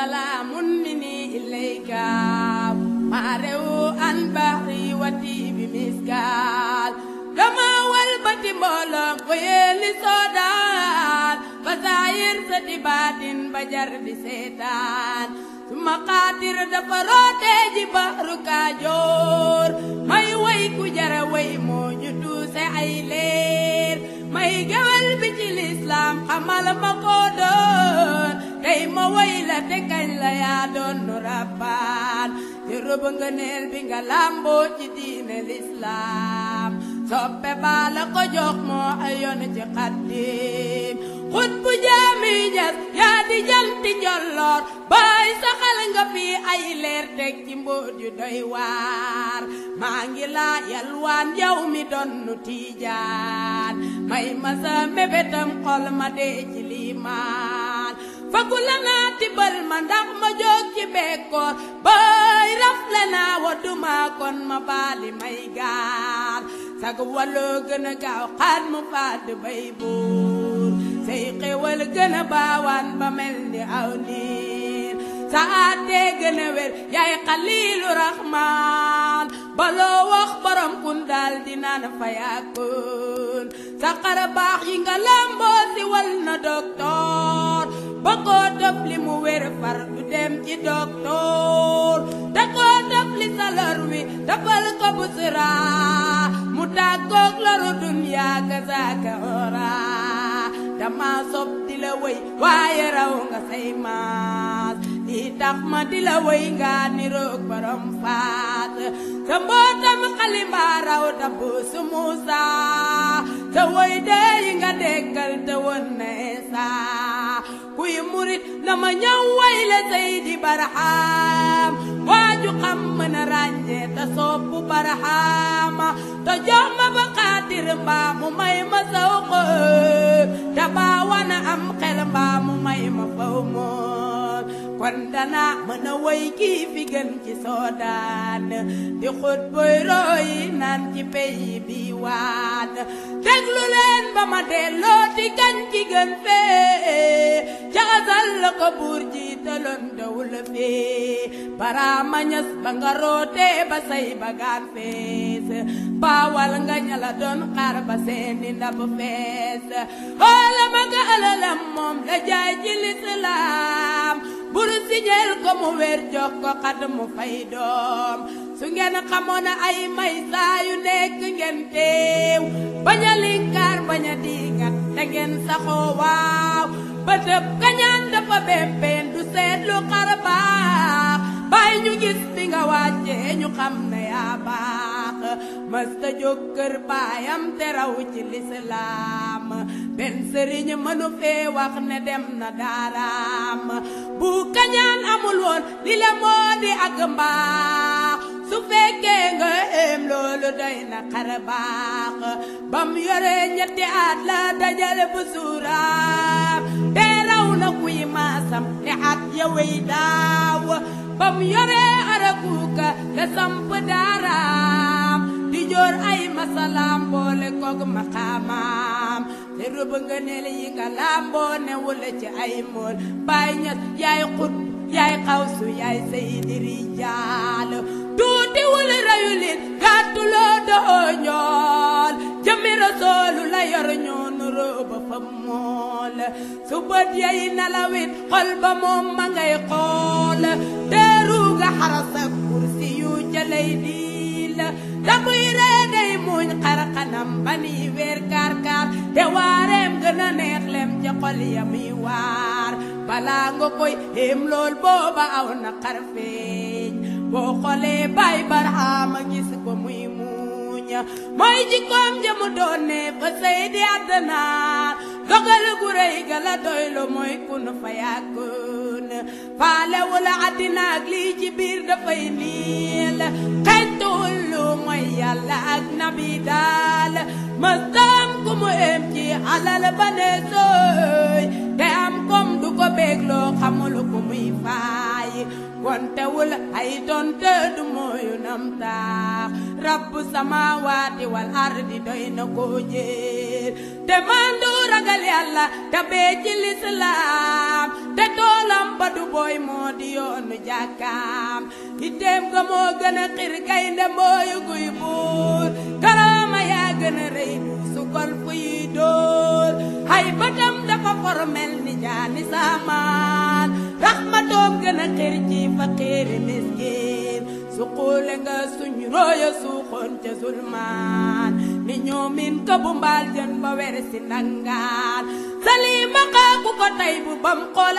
salaamun minni ilayka maa rewu an baxri wati bi miskaal dama walbati mbooloo ko yéeli soodaan ba saayir sa di baatin ba jar di seetaan suma xaatir dafa rootee ji baxru kaajoor may way ku jara way moo ñu tuuse ay leer may gewel bi ci lislaam xamal ma ko doon tey ma way la te kañ la yaa doon nu rabbaan ci rëbb nga neel bi nga làmboo ci diine lislaam soppe baa la ko jox moo ayoon ci xaddim xut bu jaami ñas yaa di janti njolloor baay saxal nga fi ay leer teg ci mbóot yu doy waar maa ngi laa yalwaan yow mi doon nu tiijaan may ma sa mébétam xol ma dee ci liimaan fagu la naa tibal ma ndax ma jóg ci bekkoor baay rafle naa wadduma kon ma baali may gaal sag waloo gën a gaaw xaat mu fàdd bay buur say xéwal gën a baawaan ba mel ni aw niir sa àttee gën a wér yaay xaliilu raxmaan baloo wax borom kun daal di naan fa yàkkoon sa xara baax yi nga lamboo si wal na doktoor ba koo def li mu wér far du dem ci doktoor da koo def li sa lor wi dafal ko busra mu tàggoog loru duniyaa ka saaka ora dama sob di la wéy waaye raw nga say maas di tax ma di la wéy nga niroog borom faat sa mbootam xalimbaa raw da buusu Muusa sa wéy dee yi nga dekkal te won na Eesa kuy murit na ma ñëw way la Seydi Barham waaju xam mën a ràññee te soppu Barhama te jox ma ba xaatir mbaa mu may ma saw xëb te baa wana am xel mbaa mu may ma faw moon kon dana mën a woy kii fi gën ci soodaan di xut boy roy naan ci peyi bi waan déglu leen ba ma delloo ti kañ ki gën fee jaxasal la ko buur jiitaloon dawul fee baraama ñas ba nga rootee ba say bagaan fees baawal nga ñala doon xaar ba seeni ndab fees xoola ma nga alalam moom la jaay ci lislaam bur siñeel ko mu wér jox ko xad mu fay doom su ngeen xamoon ay may saa yu nekk ngeen teew bañ a linkaar bañ a diigat te ngeen saxoo waaw ba tëb kañaan dafa bempeen du seetlu xar baax bàyyi ñu gis bi nga wàccee ñu xam ne yaa baax mësta jóg kër baayam te raw ci lislaam benn sëriñ mënu fee wax ne dem na daaraam bu kañaan amul woon li la moo di ak mbaax su fekkee nga em loolu doy na xar baax bam yore ñetti at la dajale bu suuraam te raw na kuy maasam ne at ya wey daaw bam yore arakuuka la samp daaraam di joor ay masalaam boole koog maqaamaam te rëbb nga neel yi nga lamboo ne wula ci ay mool baay ñas yaay xut yaay xawsu yaay sayidi rijaal tuuti wula rayu lit gàttuloo doo ñool jëmmi rasoolu la yor ñoonu rooba fa mool su bët yay nalawit xol ba moom ma ngay xool teeru nga xarasa kursi yu jalay diil damuy ree day muñ xarxanam ba ni weer kaar kaar te waareem gën a neex lem ca xol ya muy waar balaa nga koy xéem lool booba aw na xar feeñ boo xoolee bay barxaama gis ko muy muuñ mooy jikkoom jëmu doon ne fa sey di àddanaar dogal gu rëy ga la doylu mooy kun fa yàkkun faalewul àddina ak lii ci biir dafay niil xeñtuwul lu mooy yàlla ak nabi daal mëstam ku mu em ci alal ba ne sooy te am kom du ko bégloo xamul ku muy faay kontewul ay tonte du mooyu nam taax rabbu samaawaati wal ardi doy na ko jee biir te mandu ragal yàlla te bee ci lislaam te toolam ba du booy moo di yoonu jàkkaam itteem ga moo gën a xir gaynde mbooyu guy buur karaama yaa gën a rëy du sukol fuy dóor hay batam dafa formel ni jaani saamaan raxmatoom gën a xir ci faqiiri miskin suquule nga suñ rooyo suuxoon ca zulmaan ni ñoomin ka bu mbaal jën ba wer si nangaan salima xaaku ko tey bu bam xool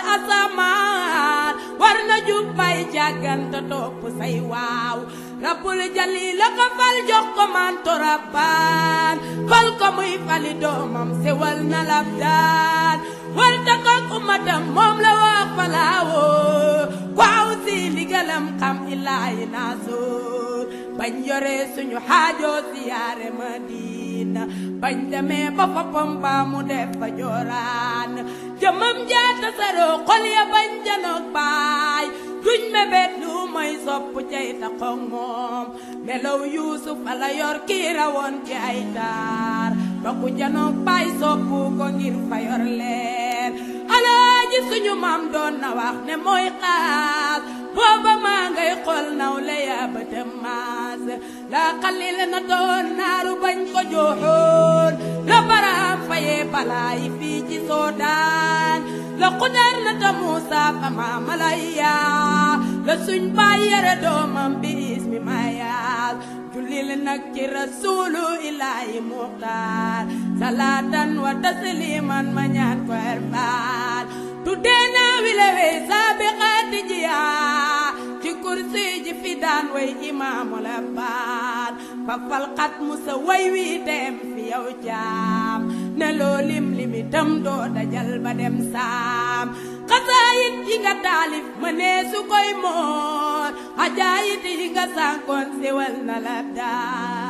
asamaan war na jubbay jàgganta topp say waaw rabbul jalila ko fal jox ko manto rabbaan fal ko muy fali doomam sewal na lab daan war ta kook ummatam moom la wax falaawoo waaw si ndigalam xam ilaahi naasuur bañ yore suñu xaajoo siyaare Madina bañ demee ba foppam ba mu def fa jooraan jëmam jaata saroo xol ya bañ janoog baay duñ mebet lu mooy sopp cay taxoog moom melaw yuusuf ala yor kii rawoon ci ay taar ba ku janoog baay soppu ko ngir fa yor leer alaaji suñu maam doon na wax ne mooy xaas booba maa ngay xool naw le yaa bëtam maas la xalil na doon naaru bañ ko jooxoon la baraam fayee balaayi fii ci soodaan la xudar na ta muusa fa maamalaya la suñ baay yare doomam bi ismi mayaal jullil nag ci rasuulu ilaahi muxtaar salaatan wa tasliman ma ñaan ko erfaan tuddee naa wile wey saabiqaati jiyaa ci kursi ji fi daan way imaamu la baan fa falxat musa way wi dem fi yow jaam ne loo lim limi tam doo dajal ba dem saam xasaayit yi nga taalif ma nee su koy moor xajaayit yi nga sànkoon siwal na la daan